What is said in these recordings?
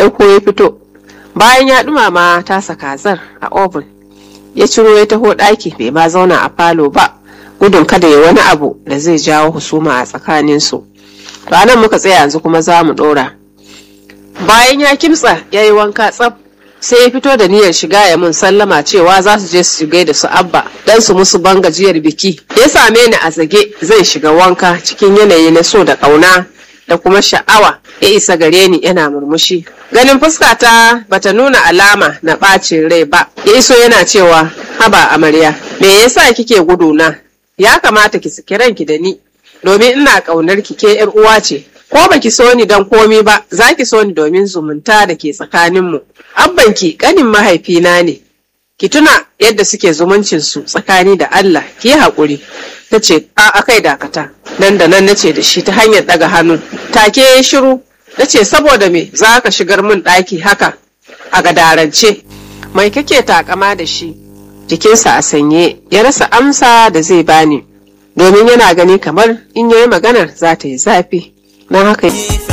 ɗauko ya fito bayan ya ɗumama tasa kazar a oven ya ciro ya taho ɗaki bai ma zauna a falo ba gudun kada ya wani abu da zai jawo husuma a tsakaninsu to anan muka tsaya yanzu kuma za mu ɗora bayan ya kimtsa ya yi wanka tsaf sai ya fito da niyyar shiga ya mun sallama cewa za su je su shiga da su abba dan su musu ban gajiyar biki ya same ni a zage zai shiga wanka cikin yanayi na so da ƙauna da kuma sha'awa ya isa gare ni yana murmushi ganin fuskata bata nuna alama na ɓacin rai ba ya iso yana cewa haba amarya me yasa kike guduna ya kamata ki saki ranki da ni domin ina ƙaunar ki ke yar uwa ce ko baki so ni dan komi ba za ki so ni domin zumunta da ke tsakaninmu abbanki ƙanin mahaifina ne ki tuna yadda suke zumuncinsu tsakani da Allah ki yi haƙuri ta ce a kai dakata nan da nan nace da shi ta hanyar ɗaga hannu take ya shiru na ce saboda me za ka shigar min ɗaki haka a gadarance mai kake takama da shi jikinsa a sanye ya rasa amsa da zai bani domin yana gani kamar in yayi maganar za ta yi zafi don haka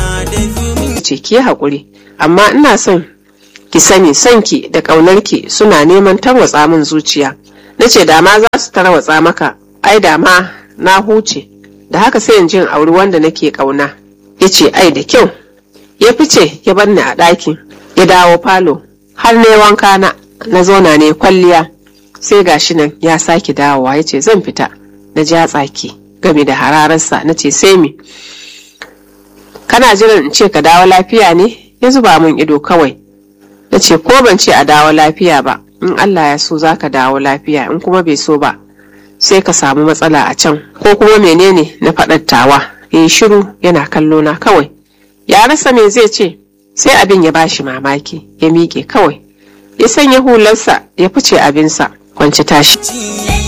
ce ki haƙuri amma ina son ki sani sonki da ƙaunarki suna neman tarwatsa min zuciya na ce dama za su tarwatsa maka ai dama na huce da haka sai in jin auri wanda nake ƙauna ya ce ai da kyau ya fice ya bar ni a ɗakin ya dawo falo har ne wanka na na zauna ne kwalliya sai gashi nan ya sake dawowa ya ce zan fita na ja tsaki game da hararsa na ce sai mi kana jiran in ce ka dawo lafiya ne ya zuba min ido kawai na ce ko ban ce a dawo lafiya ba in Allah ya so za ka dawo lafiya in kuma bai so ba sai ka samu matsala a can ko kuma menene na faɗattawa ya yi shiru yana kallo na kawai ya rasa me zai ce sai abin ya bashi mamaki ya miƙe kawai ya sanya hularsa ya fice abinsa kwanci tashi